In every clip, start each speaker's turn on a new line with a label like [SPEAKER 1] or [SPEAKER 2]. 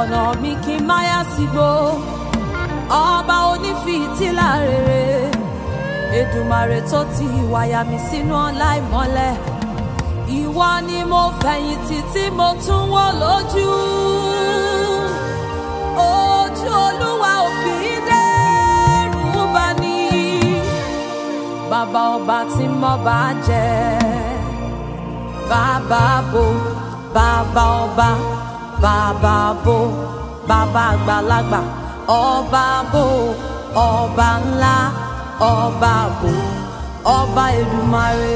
[SPEAKER 1] fọ̀nà mi kí n má yá sígbó ọba onífìtílà rere Èdùmàrè tó ti wáyà mi sínú ọlá ìmọ́lẹ̀ ìwọ ni mo fẹ̀yìntì tí mo tún wò lójú ojú olúwa ò kì í dẹ́rù bà ní bàbá ọba tí mo bá jẹ bàbá bo bàbá ọba bàbá bo bàbá àgbàlagbà ọba bo ọba ńlá ọba bo ọba Èdùmàrè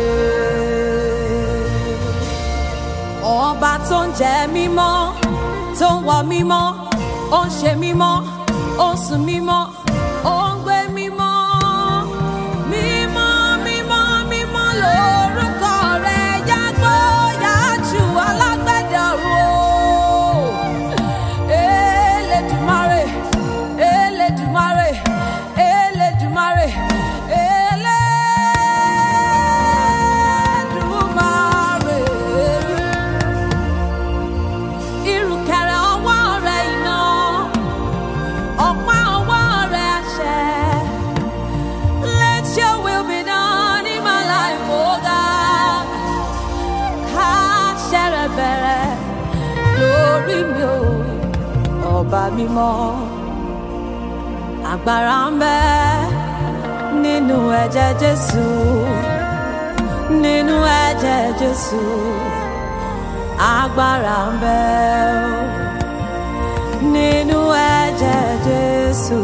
[SPEAKER 1] ọba tó ń jẹ mímọ́ tó ń wọ mímọ́ ó ń ṣe mímọ́ ó ń sùn mímọ́ ó ń gbé mímọ́ mímọ́ mímọ́ mímọ́ lórúkọ rẹ̀ yàgbó yàjù alágbẹ̀dẹ ọ̀run o Elédùmarè Elédùmarè Elédùmarè Elédùmarè ìrùkẹ̀rẹ̀ ọwọ́ rẹ̀ iná ọ̀pá ọwọ́ rẹ̀ àṣẹ. Let your will be done in my life, oh God. Káṣẹ rẹ̀ bẹ̀rẹ̀ lórí mi o, ọba mímọ́. Agbára ń bẹ nínú ẹ̀jẹ̀ Jésù, nínú ẹ̀jẹ̀ Jésù agbára ń bẹ o nínú ẹ̀jẹ̀ Jésù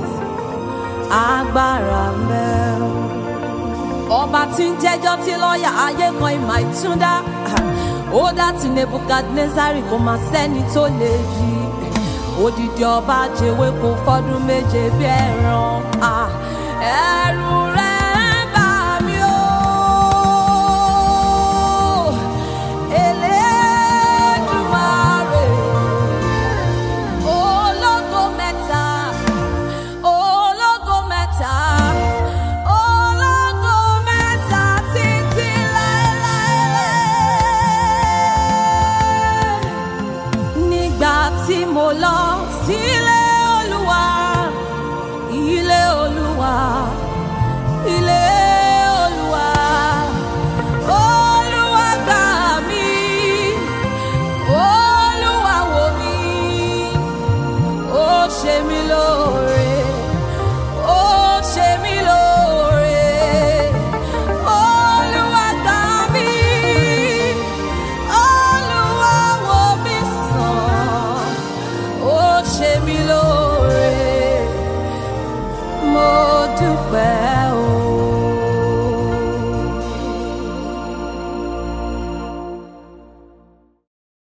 [SPEAKER 1] agbára ń bẹ o. ọba tí ń jẹ́jọ́ tí lọ́ọ̀yà ayé kan ìmọ̀ ìtúndá ó dá ti Nebukadnezari kò máa sẹ́ni tó lè yí odidi ọba jẹ́wé kò fọ́dún méje bí ẹran ẹ̀rù